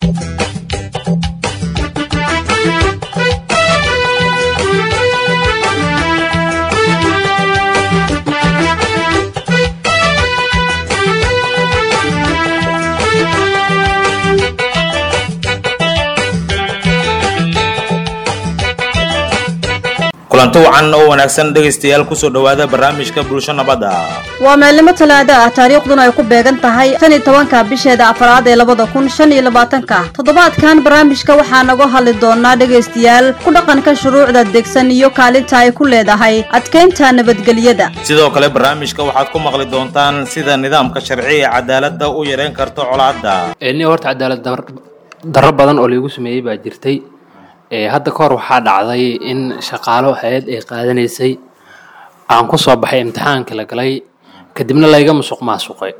kulanti wacan oo wanaagsan dhegaystayaal kusoo dhowaada barnaamijka bulsho nabadda waa maalnimo talaado ah taariikhduna ay ku beegan tahay shan iyo tobanka bisheeda afraad ee labada kun shan iyo labaatanka toddobaadkan barnaamijka waxaa naga hadli doonaa dhegaystayaal ku dhaqanka shuruucda degsan iyo kaalinta ay ku leedahay adkeynta nabadgelyada sidoo kale barnaamijka waxaad ku maqli doontaan sida nidaamka sharci ee cadaaladda u yareyn karto colaadda ni horta cadaalad darro badan oo laigu sameeyey baa jirtay hadda ka hor waxaa dhacday in shaqaalo hay-ad ay qaadanaysay aan ku soo baxay imtixaankii la galay kadibna layga musuq maasuqay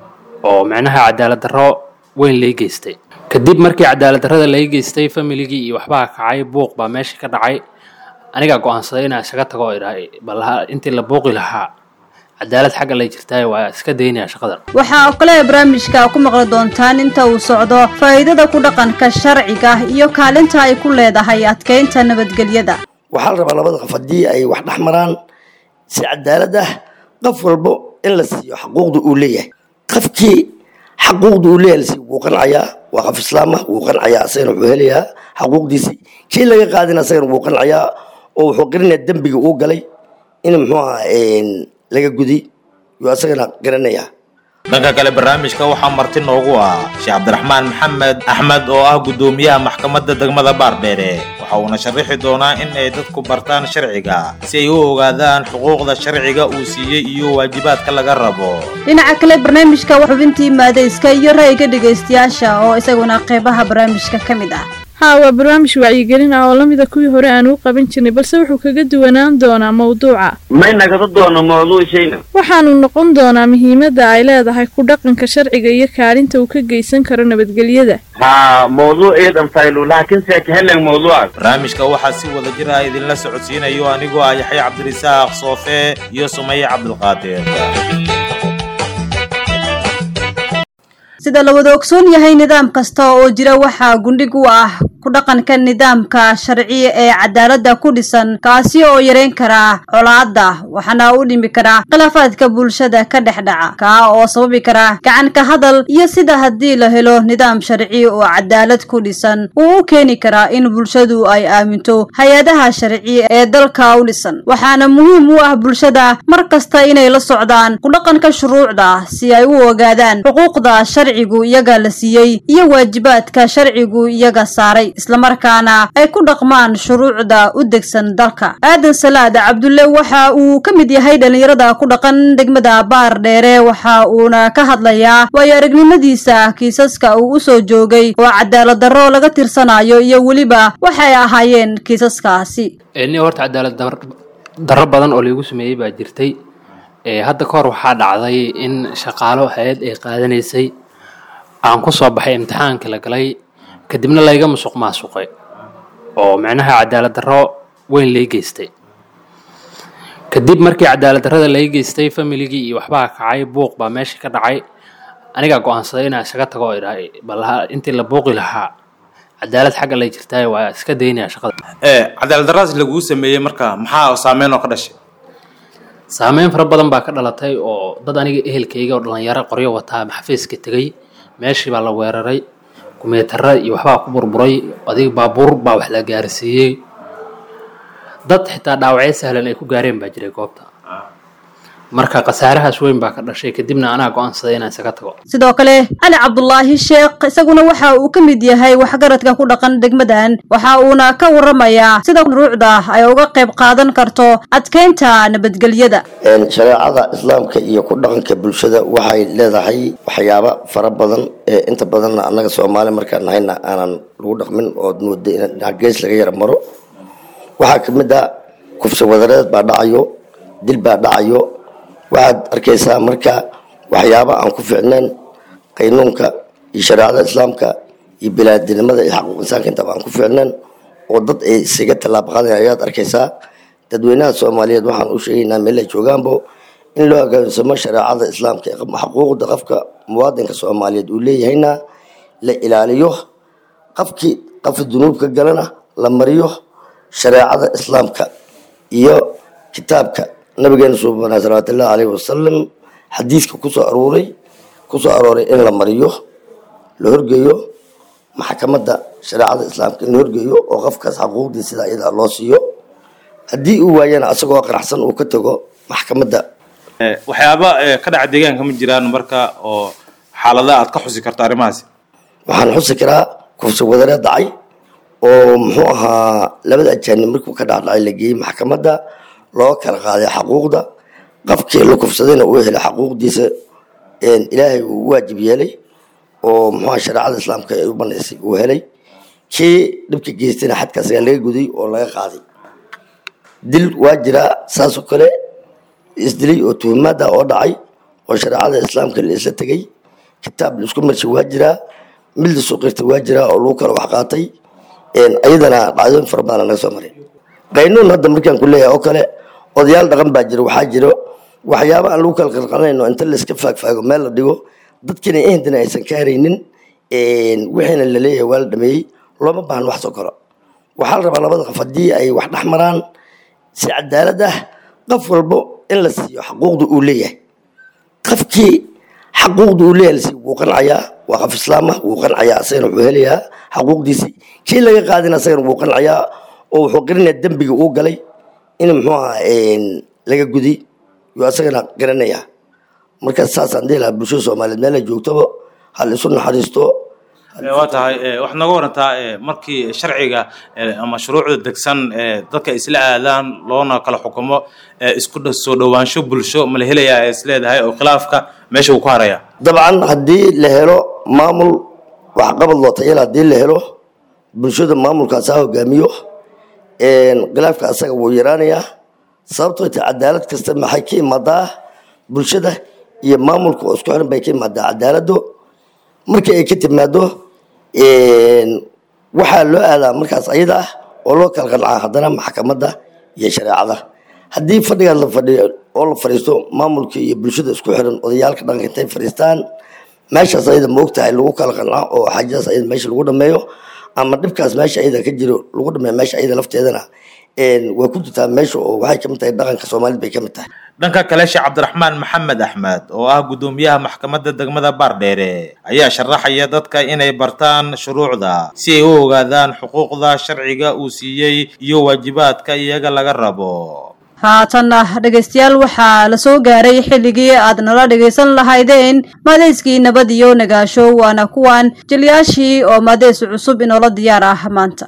oo micnaha cadaalad darro weyn lay geystay kadib markii cadaalad darrada lay geystay familigii iyo waxbaa kacay buuq baa meesha ka dhacay anigaa go-aansaday inaan isaga tago oo idhahay bal intii la buuqi lahaa cadaalad xagga lay jirtaay waa iska daynaya shaqadan waxaa oo kale barnaamijka ku maqli doontaan inta uu socdo faa'iidada ku dhaqanka sharciga iyo kaalinta ay ku leedahay adkeynta nabadgelyada waxaa la rabaa labada qof haddii ay wax dhex maraan si cadaalad ah qof walbo in la siiyo xaquuqda uu leeyahay qofkii xaquuqda uu leeyahay lasiiyo wuu qancayaa waa qof islaam ah wuu qancayaa asagana wuxuu helayaa xaquuqdiisii kii laga qaadina asagana wuu qancayaa oo wuxuu qarinayaa dembiga uu galay in muxuu ahaa laga gudi yuu asagana garanayaa dhanka kale barnaamijka waxaa marti noogu ah sheekh cabdiraxmaan maxamed axmed oo ah guddoomiyaha maxkamadda degmada baardheere waxa uuna sharaxi doonaa in ay dadku bartaan sharciga si ay u ogaadaan xuquuqda sharciga uu siiyey iyo waajibaadka laga rabo dhinaca kale barnaamijka xubintii maadayska iyo ra'yiga dhegaystayaasha oo isaguna qeybaha barnaamijka ka mid ah haa waa barnaamij wacyigelin ah oo lamida kuwii hore aan u qaban jirnay balse wuxuu kaga duwanaan doonaa mawduuca may nagada doono mawduucayna waxaanu noqon doonaa muhiimadda ay leedahay ku dhaqanka sharciga iyo kaalinta uu ka geysan karo nabadgelyada haa mawduuceedan faylu laakiin seeka helen mawduucaas barnaamijka waxaa si wada jir ah idinla socodsiinayo anigoo ah yaxya cabdirisaaq soofe iyo sumaye cabdulqaadir sida la wada ogsoon yahay nidaam kasta oo jira waxaa gundhig u ah ku dhaqanka nidaamka sharci ee cadaaladda ku dhisan kaasi oo yareyn kara colaadda waxaana u dhimi kara khilaafaadka bulshada ka dhex dhaca kaa oo sababi kara gacan ka hadal iyo sida haddii la helo nidaam sharci oo cadaalad ku dhisan uu u keeni karaa in bulshadu ay aaminto hay-adaha sharci ee dalka u dhisan waxaana muhiim u ah bulshada mar kasta inay la socdaan ku dhaqanka shuruucda si ay u ogaadaan xuquuqda sharcigu iyaga la siiyey iyo waajibaadka sharcigu iyaga saaray islamarkaana ay ku dhaqmaan shuruucda u degsan dalka aadan salaad cabdulle waxa uu ka mid yahay dhallinyarada ku dhaqan degmada baar dheere waxa uuna ka hadlayaa waayo aragnimadiisa kiisaska uu u soo joogay oo cadaalad darro laga tirsanayo iyo weliba waxay ahaayeen kiisaskaasi ni horta cadaalad darro badan oo laigu sameeyey baa jirtay hadda ka hor waxaa dhacday in shaqaalo hay-ad ay qaadanaysay aan ku soo baxay imtixaankii la galay kadibna layga musuq maasuqay oo micnaha cadaalad darro weyn lay geystay kadib markii cadaalad darrada lay geystay familigii iyo waxbaa kacay buuq baa meesha ka dhacay anigaa go-aansaday inaan isaga tago oo idhahay bal intii la buuqi lahaa cadaalad xagga lay jirtaay waa iska daynaya shaqada cadaalad darradaas laguu sameeyey marka maxaa saameyn oo ka dhashay saameyn fara badan baa ka dhalatay oo dad aniga ehelkayga oo dhalinyaro qoryo wataa maxafiiska tegey meeshii baa la weeraray kumeetara iyo waxbaa ku burburay adiga baabuur baa wax la gaarsiiyey dad xitaa dhaawacyo sahlan ay ku gaareen baa jiray goobta marka khasaarahaas weyn baa ka dhashay kadibna anaa go-aansaday inaan isaga tago sidoo kale cali cabdulaahi sheekh isaguna waxa uu ka mid yahay waxgaradka ku dhaqan degmadan waxa uuna ka waramayaa sida shuruucda ay uga qayb qaadan karto adkeynta nabadgelyada shareecada islaamka iyo ku dhaqanka bulshada waxay leedahay waxyaaba fara badan ee inta badanna annaga soomaali markaan nahayna aanan lagu dhaqmin oo mooda in gees laga yara maro waxaa ka mid a kufsi wadareed baa dhacayo dil baa dhacayo waxaad arkaysaa marka waxyaaba aan ku fiicnayn qaynuunka iyo shareecada islaamka iyo bilaadinimada iyo xaquuq insaanka intaba aan ku fiicnayn oo dad ay isaga tallaabo qaadayan ayaad arkaysaa dadweynaha soomaaliyeed waxaan u sheegaynaa meel ay joogaanbo in loo hoggaansamo shareecada islaamka xaquuqda qofka muwaadinka soomaaliyeed uu leeyahayna la ilaaliyo qofkii qofka dunuubka galana la mariyo shareecada islaamka iyo kitaabka nabigeena suubana salawaatullahi caleyhi wasalam xadiiska kusoo aruuray kusoo arooray in la mariyo la horgeeyo maxkamadda shareecada islaamka in la horgeeyo oo qofkaas xaquuqdii sida iyada loo siiyo haddii uu waayana asagoo qanacsan uu ka tago maxkamadda waxyaaba ka dhaca deegaanka ma jiraan marka oo xaalada aad ka xusi karto arrimahaasi waxaan xusi karaa kufsi wadareed dhacay oo muxuu ahaa labada ajaanib markuu ka dhacdhacay la geeyey maxkamadda loo kala qaaday xaquuqda qofkii la kufsadayna uu helay xaquuqdiisa ilaahay uu u waajib yeelay oo muxuaha shareecada islaamka ay u banaysay uu helay kii dhibka geystayna xadkaas ayaa laga guday oo laga qaaday dil waa jiraa saasoo kale isdilay oo tuhumaada oo dhacay oo shareecada islaamka la isla tegay kitaab laisku marshay waa jiraa mid la suuqirtay waa jiraa oo lagu kala wax qaatay ayadana dhacdooyin fara badan naga soo maray qaynuun hadda markaan ku leeyahay oo kale odayaal dhaqan baa jira waxaa jiro waxyaaba aan lagu kala qalqalanayno inta layska faagfaago meel la dhigo dadkina ehindina aysan ka haraynin wixiina la leeyahay waa la dhameeyey looma baahan wax soo koro waxaa la rabaa labada qof haddii ay wax dhex maraan si cadaalad ah qof walbo in la siiyo xaquuqda uu leeyahay qofkii xaquuqda uu leeyahay lasiiyo wuu qancayaa waa qof islaam ah wuu qancayaa asagana wuxuu helayaa xaquuqdiisii kii laga qaadina asagana wuu qancayaa oo wuxuu qarinayaa dembiga uu galay in muxuu ahaa laga gudi yuu asagana garanayaa marka saasaan dhihi lahaa bulshada soomaaliyeed meel ay joogtaba hal isu naxariisto waa tahay waxaad nooga warantaa markii sharciga ama shuruucda degsan dadka isla aadaan loona kala xukumo isku soo dhowaansho bulsho ma la helayaa is leedahay oo khilaafka meesha uu ku haraya dabcan haddii la helo maamul waxqabad loo tayala haddii la helo bulshada maamulkaas ha hogaamiyo khilaafka asaga wuu yaraanayaa sababtoo ta cadaalad kasta maxay ka imaadaa bulshada iyo maamulka oo isku xiran bay ka imaadaa cadaalado markii ay ka timaado waxaa loo aadaa markaas ayada ah oo loo kala qancaa haddana maxkamadda iyo shareecada haddii fadhigaas la fadhiyo oo la fadhiisto maamulka iyo bulshada isku xiran odayaalka dhaqanka intay fadhiistaan meeshaas ayada ma ogtahay lagu kala qancaa oo xaajadaas ayada meesha lagu dhameeyo ama dhibkaas meesha ayada ka jiro lagu dhameeyo meesha ayada lafteedana waa ku jirtaa meesha oo waxay kamid tahay dhaqanka soomaalida bay kamid tahay dhanka kale sheekh cabdiraxmaan maxamed axmed oo ah guddoomiyaha maxkamadda degmada baardheere ayaa sharaxaya dadka inay bartaan shuruucda si ay u ogaadaan xuquuqda sharciga uu siiyey iyo waajibaadka iyaga laga rabo haatanna dhegaystayaal waxaa la soo gaaray xilligii aad nala dhegaysan lahaydeen maadeyskii nabad iyo nagaasho waana kuwan jilyaashii oo maadeys cusub inoola diyaar ah maanta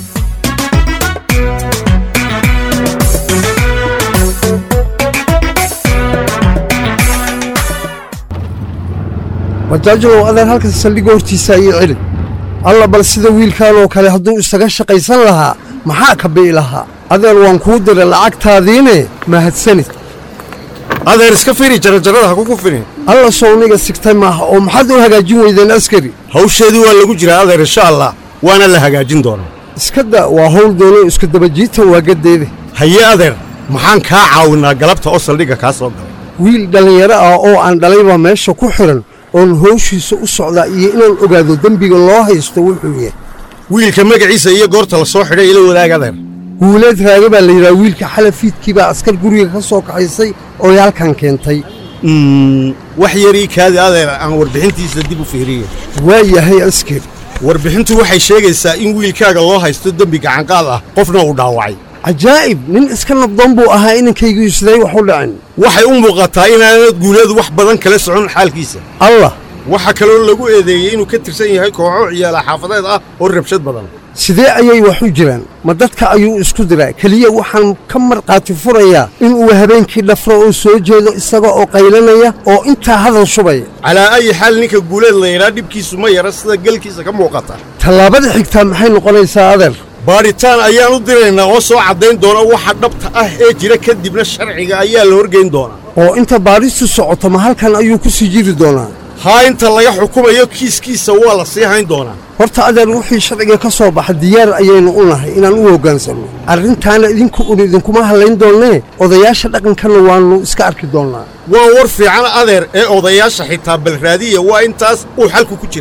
wajaajulow adeen halkan saldhigga hortiisa ii celi alla bal sida wiilkan oo kale hadduu isaga shaqaysan lahaa maxaa ka bi'i lahaa adeen waan kuu diray lacagtaadiine mahadsanid adeer iska firi jarajarada ha kugu firin alla sowniga sigtay maaha oo maxaad u hagaajin weydeen askari hawsheedii waa lagu jiraa adeer insha allah waana la hagaajin doonaa iska da waa hawl doono isku dabajiita waa gaddeede haye adeer maxaan kaa caawinaa galabta oo saldhigga kaa soo galay wiil dhallinyaro ah oo aan dhalaybaa meesha ku xidhan oon howshiisa u socdaa iyo inaan ogaado dembiga loo haysto wuxuu yahay wiilka magaciisa iyo goorta la soo xidhay ila wadaag adeer guuleed raage baa la yidhaha wiilka xalafiidkii baa askar guriga ka soo kaxaysay oo yaalkan keentay wax yarii kaadi adeer aan warbixintiisa dib u fiiriye waa yahay askari warbixintu waxay sheegaysaa in wiilkaaga loo haysto dembi gacanqaad ah qofna uu dhaawacay cajaa'ib nin iska nabdoon buu ahaa inankaygu isday wax u dhicin waxay u muuqataa inaanad guuleedu wax badan kala socon xaalkiisa allah waxaa kaloo lagu eedeeyey inuu ka tirsan yahay kooxo ciyaala xaafadeed ah oo rabshad badan sidee ayay wax u jiraan ma dadka ayuu isku diraa keliya waxaan ka markhaati furayaa inuu habeenkii dhafro oo soo jeedo isaga oo qaylanaya oo intaa hadal shubaya calaa ayi xaal ninka guuleed la yidhaa dhibkiisu ma yara sida gelkiisa ka muuqata tallaabada xigtaa maxay noqonaysaa adeer baadhitaan ayaan u diraynaa oo soo caddayn doona waxa dhabta ah ee jira kadibna sharciga ayaa la horgeyn doonaa oo inta baadhistu socoto ma halkan ayuu ku sii jiri doonaa haa inta laga xukumayo kiiskiisa waa la sii hayn doonaa horta adeer wixii sharciga ka soo baxa diyaar ayaynu u nahay inaan u hoggaansanno arrintaana idinku un idinkuma hadlayn doonnee odayaasha dhaqankanna waannu iska arki doonnaa waa war fiican adeer ee odayaasha xitaa balraadiya waa intaas uu xalku ku jiraayo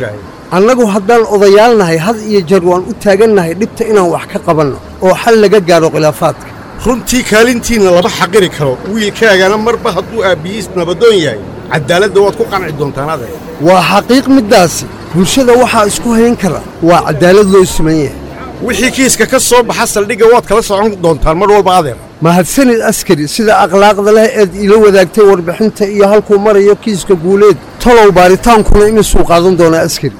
annagu haddaan odayaalnahay had iyo jeer waan u taagannahay dhibta inaan wax ka qabanno oo xal laga gaadho khilaafaadka runtii kaalintiinna lama xaqiri karo wiilkaagana marba hadduu aabbiyiis nabadoon yahay caddaaladda waad ku qanci doontaan adeer waa xaqiiq middaasi bulshada waxaa isku hayn kara waa caddaalad loo siman yahay wixii kiiska ka soo baxa saldhigga waad kala socon doontaan mar walba adeer mahadsanid askari sida akhlaaqda leh eed ila wadaagtay warbixinta iyo halkuu marayo kiiska guuleed talow baaritaankuna imisuu qaadan doonaa askari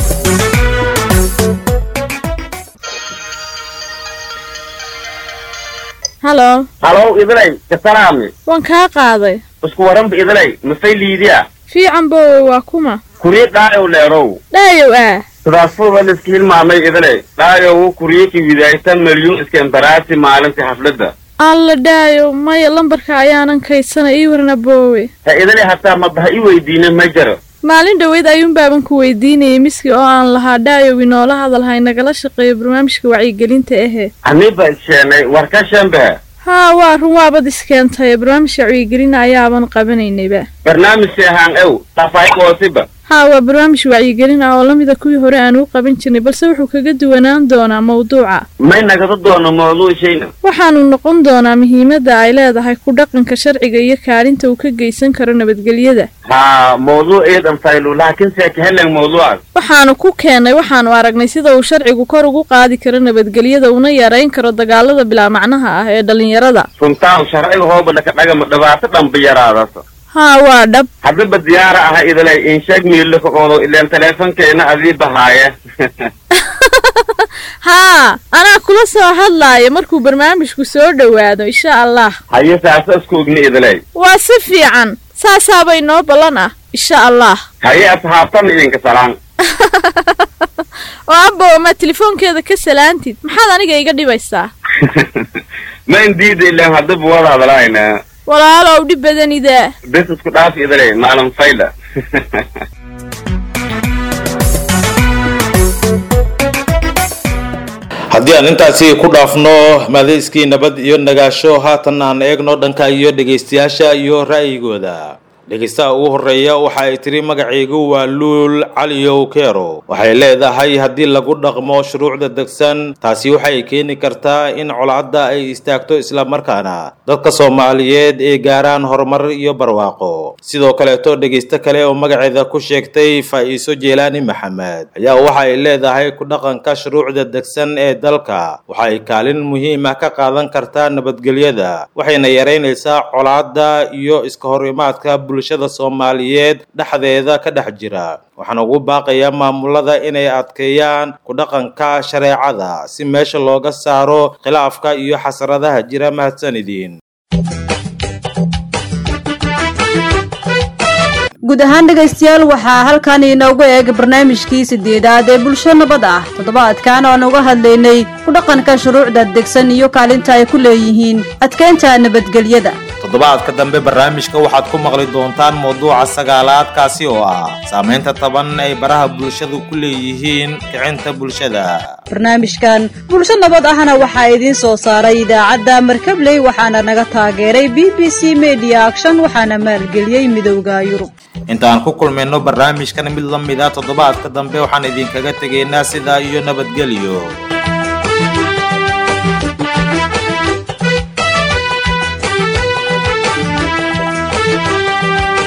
halo halow idilay kasalaami waan kaa qaaday isku waranba idilay mafay liidiya fiican boowe waa kuma kurii dhaayow leerow dhaayow ah sidaasfuba liska hilmaamay idilay dhaayow kuriyiki widaayta milyuun iska embaraasi maalintii xafladda alla dhaayow maya lambarka ayaanan kaydsanay ii warna boowe ha idilay hataa mabaha i weydiina ma jiro maalin dhoweyd ayuunbaaban ku weydiinayay miski oo aan lahaa dhaayow inoola hadalhay nagala shaqeeyo barnaamijka wacyigelinta ahe aniba isheenay war ka shambaha haa waa run waabad iskeentay barnaamijka wacyigelina ayaaban qabanaynayba barnaamijka ahaan ew tafaayqoosiba haa waa barnaamij wacyigelin ah oo la mida kuwii hore aan u qaban jirnay balse wuxuu kaga duwanaan doonaa mawduuca may nagada doono mawduucayna waxaanu noqon doonaa muhiimadda ay leedahay ku dhaqanka sharciga iyo kaalinta uu ka geysan karo nabadgelyada haa mawduuceedan faylu laakiin seeka helen mawduucaas waxaanu ku keennay waxaanu aragnay sida uu sharcigu kor ugu qaadi karo nabadgelyada una yarayn karo dagaalada bilaa macnaha ah ee dhallinyarada runtaan sharciga hooba dhaka dhagama dhibaato dhanba yaraadasa haa waa dhab haddaba diyaara aha idilay insheeg miilaka oodo ileen taleefankeena adii bahaaye haa anaa kula soo hadlaaya markuu barnaamijku soo dhowaado insha allah haye saasa isku ogni idilay waa si fiican saasaabay noo ballan ah insha allah haye asxaabtan idinka salaan oo abbow ma telefoonkeeda ka salaantid maxaad aniga iga dhibaysaa ma indiida ileen haddaba wada hadlaayna walaalow dhib badanidaa bes isku dhaaf idilay maalin fayda haddii aan intaasi ku dhaafno madayskii nabad iyo nagaasho haatan aan eegno dhanka iyo dhegaystayaasha iyo ra'yigooda dhegaystaha ugu horeeya waxa ay tiri magacaygu waa luul caliyow keero waxay leedahay haddii lagu dhaqmo shuruucda degsan taasi waxay keeni kartaa in colaadda ay istaagto islamarkaana dadka soomaaliyeed ay gaaraan horumar iyo barwaaqo sidoo kaleeto dhegaysto kale oo magaceeda ku sheegtay faa'iiso jeelaani maxamed ayaa waxa ay leedahay ku dhaqanka shuruucda degsan ee dalka waxa ay kaalin muhiim ah ka qaadan kartaa nabadgelyada waxayna yaraynaysaa colaadda iyo iska hor imaadka bulshada soomaaliyeed dhexdeeda ka dhex jira waxaan ugu baaqayaa maamulada inay adkeeyaan ku dhaqanka shareecada si meesha looga saaro khilaafka iyo xasradaha jira mahadsanidin guud ahaan dhegaystayaal waxaa halkan inoogu eeg barnaamijkii sideedaad ee bulsho nabad ah toddobaadkan aan uga hadlaynay ku dhaqanka shuruucda degsan iyo kaalinta ay ku leeyihiin adkeynta nabadgelyada toddobaadka dambe barnaamijka waxaad ku maqli doontaan mawduuca sagaalaad kaasi oo ah saamaynta taban ay baraha bulshadu ku leeyihiin kicinta bulshada barnaamijkan bulsho nabad ahna waxaa idiin soo saaray idaacadda markabley waxaana naga taageeray b b c media action waxaana maalgeliyey midowda yurub intaan ku kulmayno barnaamijkan mid la mid a toddobaadka dambe waxaan idinkaga tegaynaa sidaa iyo nabadgelyo